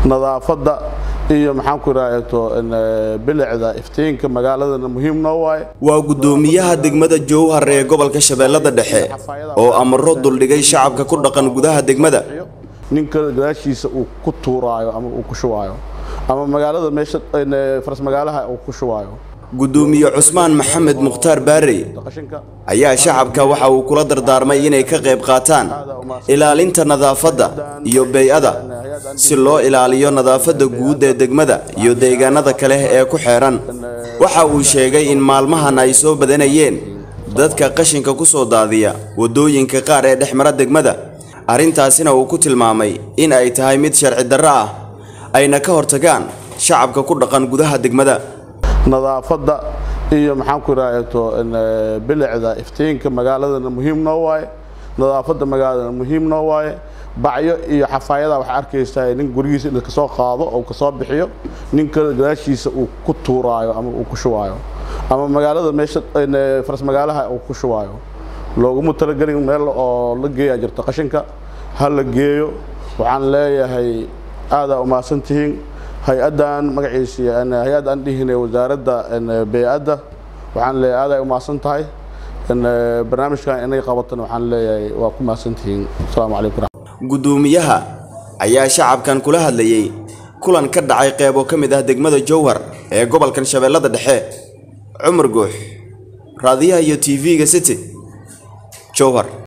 nadaafadda iyo maxaan ku idhahdo bilicda iftiinka magaaladana muhiim noo waaye waa guddoomiyaha degmada jowhar ee gobolka shabeellada dhexe oo amaro duldhigay shacabka ku dhaqan gudaha degmada ninka gadaashiisa uu ku tuuraayo ama uu ku shubaayo ama magaalada meesha faras magaalaha uu ku shubaayo guddoomiye cusmaan maxamed mukhtaar baarey qashinka ayaa shacabka waxa uu kula dardaarmay inay ka qayb qaataan ilaalinta nadaafadda iyo bey-ada si loo ilaaliyo nadaafadda guud ee degmada iyo deegaanada kale ee ku xeeran waxa uu sheegay in maalmahan ay soo badanayeen dadka qashinka ku soo daadiya waddooyinka qaar ee dhex mara degmada arrintaasina uu ku tilmaamay in ay tahay mid sharci darro ah ayna ka hortagaan shacabka ku dhaqan gudaha degmada nadaafadda iyo maxaan ku idhahdo bilicda iftiinka magaaladana muhiim noo waaye nadaafadda magaaladana muhiim noo waaye bacyo iyo xafaayada waxaa arkaysaa nin gurigiisa in kasoo qaado oo kasoo bixiyo ninka gadaashiisa uu ku tuuraayo ama uu ku shubaayo ama magaalada meesha faras magaalaha uu ku shubaayo looguma talagelin meel oo la geeyaa jirto qashinka ha la geeyo waxaan leeyahay aadaa umahadsan tihiin hay-addan magaciisi hay-add aan dhihine wasaaradda bey-adda waxaan leeyahay aaday umahadsan tahay barnaamijkan inay qabatan waxaan leeyahay waa ku mahadsan tihiin asalaamu calaykum guddoomiyaha ayaa shacabkan kula hadlayey kulan ka dhacay qeybo ka mid ah degmada jowhar ee gobolkan shabeellada dhexe cumar guux raadiyaha iyo t v-ga city jowhar